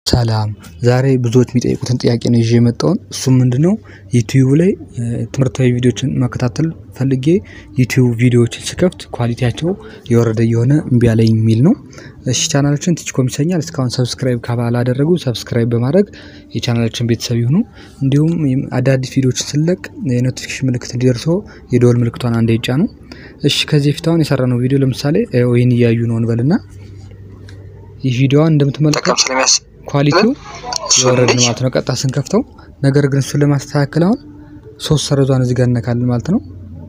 ሰላም ዛሬ ብዙዎች የሚጠይቁትን ጥያቄ ነው ይዤ የመጣውን እሱም ምንድነው? ዩቲዩብ ላይ ትምህርታዊ ቪዲዮዎችን መከታተል ፈልጌ ዩቲዩብ ቪዲዮዎችን ስከፍት ኳሊቲያቸው የወረደ እየሆነ እምቢ አለኝ የሚል ነው። እሺ ቻናላችን ቲችኮም ይሰኛል እስካሁን ሰብስክራይብ ካላደረጉ ሰብስክራይብ በማድረግ የቻናላችን ቤተሰብ ይሁኑ። እንዲሁም አዳዲስ ቪዲዮዎችን ስለቅ የኖቲፊኬሽን ምልክት እንዲደርሰው የደወል ምልክቷን አንዴ ይጫኑ። እሺ ከዚህ በፊት አሁን የሰራነው ቪዲዮ ለምሳሌ ይህን እያዩ ነው እንበልና ይህ ቪዲዮዋን እንደምትመለከቱት ኳሊቲው የወረደ ነው ማለት ነው። ቀጥታ ስንከፍተው ነገር ግን እሱን ለማስተካከል አሁን ሶስት ሰረዟን እዚህ ጋር እነካለን ማለት ነው።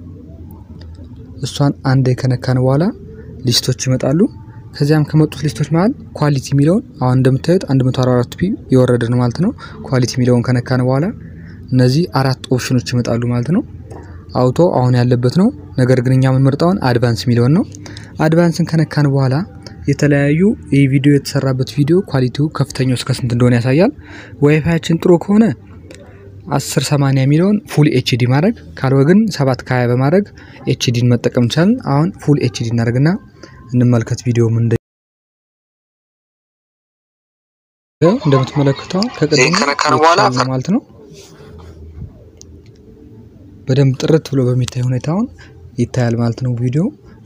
እሷን አንዴ ከነካን በኋላ ሊስቶች ይመጣሉ። ከዚያም ከመጡት ሊስቶች መሀል ኳሊቲ የሚለውን አሁን እንደምታዩት 144 ፒ የወረደ ነው ማለት ነው። ኳሊቲ የሚለውን ከነካን በኋላ እነዚህ አራት ኦፕሽኖች ይመጣሉ ማለት ነው። አውቶ አሁን ያለበት ነው። ነገር ግን እኛ የምንመርጠውን አድቫንስ የሚለውን ነው። አድቫንስን ከነካን በኋላ የተለያዩ ይህ ቪዲዮ የተሰራበት ቪዲዮ ኳሊቲው ከፍተኛው እስከ ስንት እንደሆነ ያሳያል። ዋይፋያችን ጥሩ ከሆነ 1080 የሚለውን ፉል ኤችዲ ማድረግ ካልሆነ ግን 7 ከ20 በማድረግ ኤችዲን መጠቀም እንችላለን። አሁን ፉል ኤችዲ እናደርግና እንመልከት ቪዲዮ ምን እንደምትመለከተው ከቀደም ከነካን በኋላ ማለት ነው። በደንብ ጥርት ብሎ በሚታይ ሁኔታ አሁን ይታያል ማለት ነው ቪዲዮ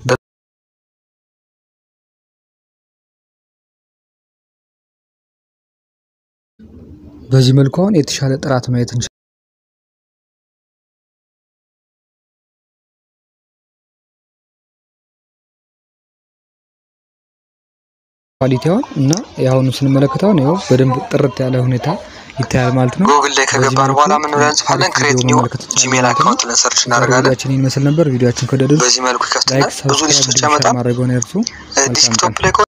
በዚህ መልኩ አሁን የተሻለ ጥራት ማየት እንችላለን። ኳሊቲውን እና የአሁኑ ስንመለከተውን ያው በደንብ ጥርት ያለ ሁኔታ ይታያል ማለት ነው። ጉግል ላይ ከገባን በኋላ ምን ብለን እንጽፋለን? ክሬት ኒው ጂሜል አካውንት ብለን ሰርች እናደርጋለን። ቪዲዮችን ይመስል ነበር። ቪዲዮችን ከወደዱ በዚህ መልኩ ይከፍተናል። ላይክ፣ ብዙ ሊስቶች ሰብስክራይብ፣ ያመጣል። ማድረግ ሆነ እርሱ ዲስክቶፕ ላይ ከሆነ